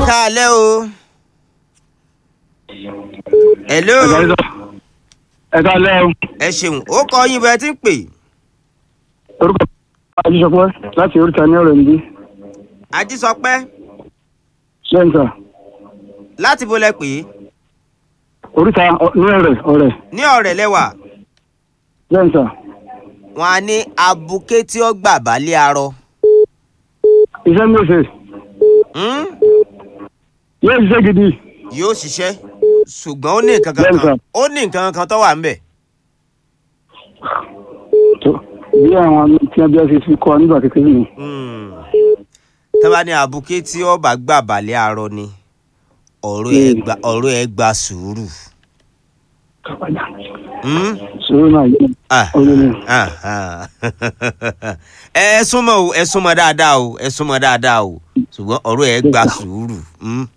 káalẹ́ o. hello. ẹ káalẹ́ o. ẹ ṣeun ó kọ yín bẹ́ẹ̀ tí ń pè. orúkọ ajísọpẹ́ láti oríta ní ọ̀rẹ́ níbí ajísọpẹ́ ṣẹ́ńtà láti bo lẹ pè é oríta ọ- ní ọ̀rẹ́ ọ̀rẹ́ ní ọ̀rẹ́ lẹ́wà ṣẹ́ńtà wọn á ní abuké tí ó gbà balẹ̀ arọ. iṣẹ́ mi ò ṣe Hmm? yóò ṣiṣẹ́ gidi yóò ṣiṣẹ́ ṣùgbọ́n ó ní nǹkan kan Bẹ́ẹ̀ni, kan sir. ó ní nǹkan kan tó wà ń bẹ̀. tó bí àwọn tí wọ́n bí wọ́n ṣe fi kọ́ ọ nígbà kékeré ni Hmm. tó bá ní abuké tí ó bá gbà balẹ̀ arọ ni ọ̀rọ̀ ẹ̀ Hmm. gba ọ̀rọ̀ ẹ̀ gba sùúrù. Hmm? sọ̀rọ̀ náà yìí Ah, ọ̀rẹ́ ni ah, ah. ẹ súnmọ́ o ẹ súnmọ́ dáadáa o ẹ súnmọ́ dáadáa o ṣùgbọ́n ọ̀rọ̀ ẹ̀ gba sùúrù. Hmm?